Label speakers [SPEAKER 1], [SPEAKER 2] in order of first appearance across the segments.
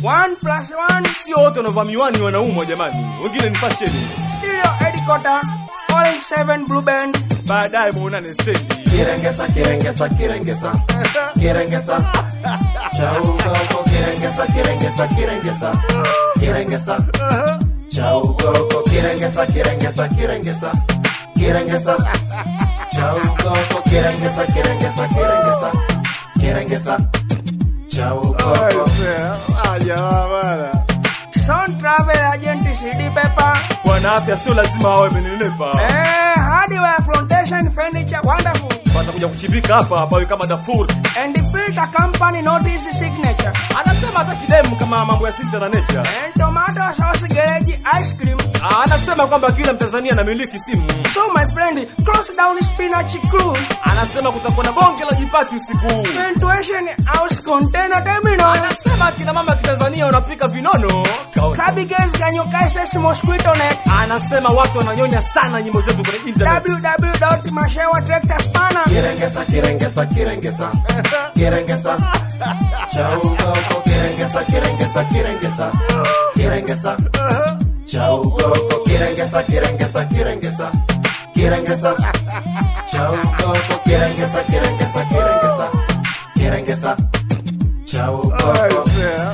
[SPEAKER 1] One plus one.
[SPEAKER 2] Sio wote wanavaa miwani wanaumwa jamani, wengine ni fashion.
[SPEAKER 1] Stereo headquarter. Orange 7 Blue Band.
[SPEAKER 2] Baadaye muonane stendi.
[SPEAKER 3] Kirengesa, kirengesa, kirengesa, kirengesa. Chaugoko, kirengesa, kirengesa, kirengesa, kirengesa. Chaugoko, kirengesa, kirengesa, kirengesa, kirengesa. Chaugoko, kirengesa, kirengesa, kirengesa, kirengesa. Chaugoko.
[SPEAKER 1] Sound Travel Agent CD Pepper.
[SPEAKER 2] Bwana afya sio lazima wawe wamenenepa.
[SPEAKER 1] Eh, hardware flotation furniture wonderful.
[SPEAKER 2] Watakuja kuchimbika hapa pawe kama Darfur.
[SPEAKER 1] And the filter company notice signature.
[SPEAKER 2] Anasema hata kidemu kama mambo ya sita na nature.
[SPEAKER 1] And tomato sauce garage ice cream.
[SPEAKER 2] Ah, Anasema kwamba kila Mtanzania anamiliki simu.
[SPEAKER 1] So my friend, close down spinach crew.
[SPEAKER 2] Anasema kutakuwa na bonge la jipati usiku huu.
[SPEAKER 1] Ventuation house container terminal.
[SPEAKER 2] Anasema kina mama kitanzania wanapika vinono.
[SPEAKER 1] Cabbages Ganyokases mosquito net.
[SPEAKER 2] Anasema watu wananyonya sana nyimbo zetu kwenye internet.
[SPEAKER 1] www.mashewa tractor spanner.
[SPEAKER 3] Kirengesa, kirengesa, kirengesa, kirengesa. Chaugoko, kirengesa, kirengesa, kirengesa, kirengesa. Chaugoko, kirengesa, kirengesa, kirengesa, kirengesa. Chaugoko, kirengesa, kirengesa, kirengesa, kirengesa. Chaugoko.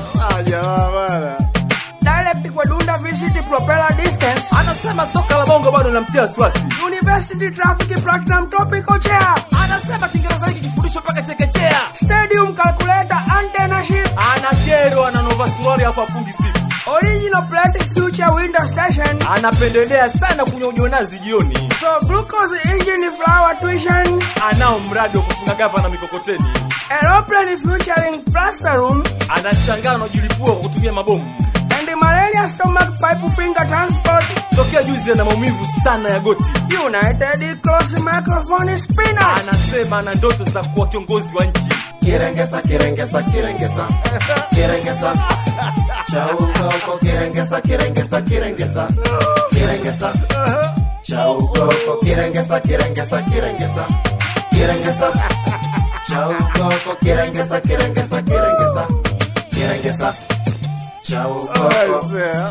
[SPEAKER 1] Direct kwa Dunda visit propeller distance.
[SPEAKER 2] Anasema soka la bongo bado namtia wasiwasi.
[SPEAKER 1] University traffic platinum topical chair.
[SPEAKER 2] Anasema Kiingereza hiki kifundishwa mpaka chekechea.
[SPEAKER 1] Stadium calculator antenna ship.
[SPEAKER 2] Anakerwa ananova suruali afu afungi siku.
[SPEAKER 1] Original plate future window station.
[SPEAKER 2] Anapendelea sana kunywa ujonazi jioni.
[SPEAKER 1] So glucose engine flower tuition.
[SPEAKER 2] Anao mradi wa kufunga gava na mikokoteni.
[SPEAKER 1] Aeroplane featuring plaster room.
[SPEAKER 2] Anashangaa anajilipua kwa kutumia mabomu.
[SPEAKER 1] And the malaria stomach pipe finger transport.
[SPEAKER 2] Tokea juzi ana maumivu sana ya goti.
[SPEAKER 1] United close microphone spinner.
[SPEAKER 2] Anasema ana ndoto za kuwa kiongozi wa nchi.
[SPEAKER 3] Kirengesa, kirengesa, kirengesa, kirengesa. Chaugoko, kirengesa, kirengesa, kirengesa, kirengesa. Chaugoko, kirengesa, kirengesa, kirengesa, kirengesa. Chaugoko, kirengesa, kirengesa, kirengesa, kirengesa. Chaugoko.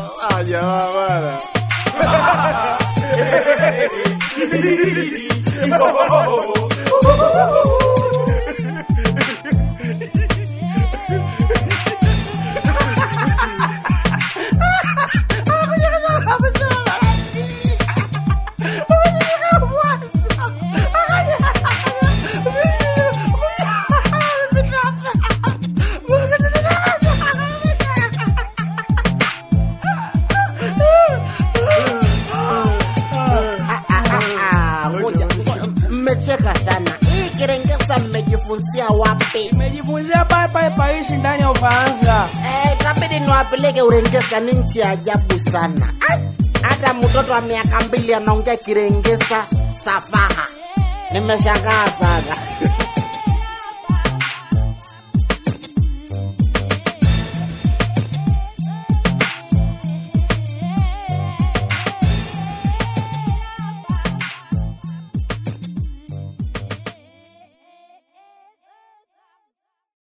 [SPEAKER 4] Ah, ngoja, ngoja, mmecheka sana hii kirengesa mmejifunzia wapi
[SPEAKER 1] Nimejifunzia paipai paishi ndani ya Ufaransa.
[SPEAKER 4] Eh, itabidi niwapeleke urengesa ni nchi ya ajabu sana Ai, hata mtoto wa miaka mbili anaongea kirengesa safaha nimeshangaa sana